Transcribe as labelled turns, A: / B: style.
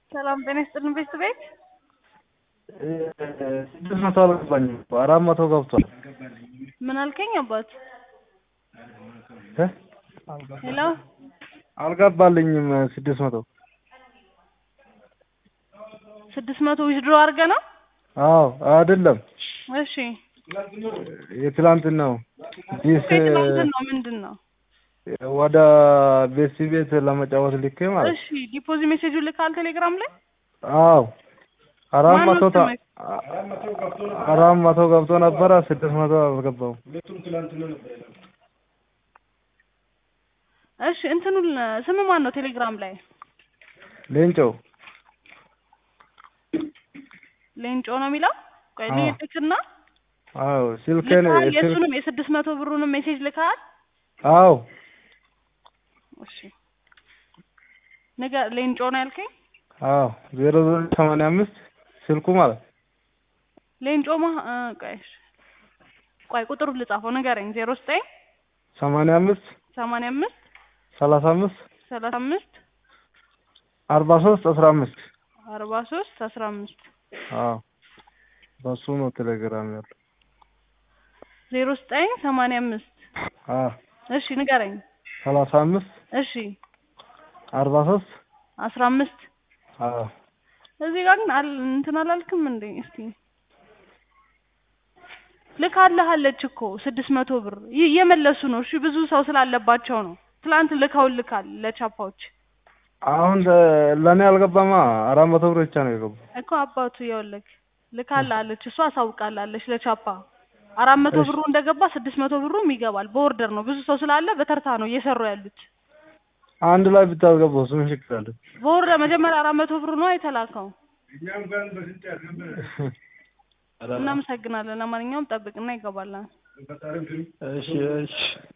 A: ሰላም ጤና ይስጥልን ቤት ቤት
B: ስድስት መቶ አልገባኝም እኮ አራት መቶ ገብቷል።
A: ምን አልከኝ አባት?
B: እ
A: ሄሎ
B: አልገባልኝም ስድስት መቶ
A: ስድስት መቶ ዊዝድሮ አድርገህ ነው?
B: አዎ አይደለም
A: እሺ
B: የትላንትናው ዲስ
A: ትናንትን ነው ምንድን ነው?
B: ወደ ቤሲ ቤት ለመጫወት ልኬ ማለት
A: እሺ ዲፖዚት ሜሴጁ ልካል ቴሌግራም ላይ
B: አዎ አራት
A: ማነው
B: መቶ ታ-
A: ስምህ?
B: አራት መቶ ገብቶ ነበረ ስድስት መቶ አልገባውም።
A: እሺ እንትኑ ስም ማን ነው ቴሌግራም ላይ?
B: ሌንጮ
A: ሌንጮ ነው የሚለው? ቆይ
B: አዎ።
A: ልክና
B: አዎ ስልኬን
A: ልካል
B: ስልክ
A: የእሱንም የስድስት መቶ ብሩንም ሜሴጅ ልካል?
B: አዎ
A: እሺ ነገ ሌንጮ ነው ያልከኝ?
B: አዎ ዜሮ ዜሮ ሰማንያ አምስት ስልኩ ማለት
A: ሌንጮ ማ እ፣ ቆይ እሺ። ቆይ ቁጥሩ ልጻፈው ንገረኝ። ዜሮ ዘጠኝ
B: ሰማንያ አምስት
A: ሰማንያ አምስት
B: ሰላሳ አምስት
A: ሰላሳ አምስት
B: አርባ ሶስት አስራ አምስት
A: አርባ ሶስት አስራ አምስት
B: አዎ በሱ ነው ቴሌግራም ያለው።
A: ዜሮ ዘጠኝ ሰማንያ አምስት
B: አዎ
A: እሺ ንገረኝ።
B: ሰላሳ አምስት
A: እሺ
B: አርባ ሶስት
A: አስራ አምስት
B: አዎ
A: እዚህ ጋር ግን አል እንትን አላልክም እንዴ? እስቲ ልካልሃለች እኮ ስድስት መቶ ብር ይ- እየመለሱ ነው። እሺ ብዙ ሰው ስላለባቸው ነው። ትላንት ልካው ልካል ለቻፓዎች
B: አሁን ለ- ለእኔ አልገባማ አራት መቶ ብር ብቻ ነው የገባው።
A: እኮ አባቱ ይኸውልህ ልካልሃለች እሷ አሳውቃላለች ለቻፓ አራት መቶ
B: እሺ።
A: ብሩ እንደገባ ስድስት መቶ ብሩም ይገባል። በኦርደር ነው ብዙ ሰው ስላለ በተርታ ነው እየሰሩ ያሉት።
B: አንድ ላይ ብታስገባው ምን ችግር አለ?
A: በኦርደር መጀመሪያ አራት መቶ ብሩ ነው የተላከው። እናመሰግናለን። ለማንኛውም ጠብቅና ይገባላል።
B: እሺ እሺ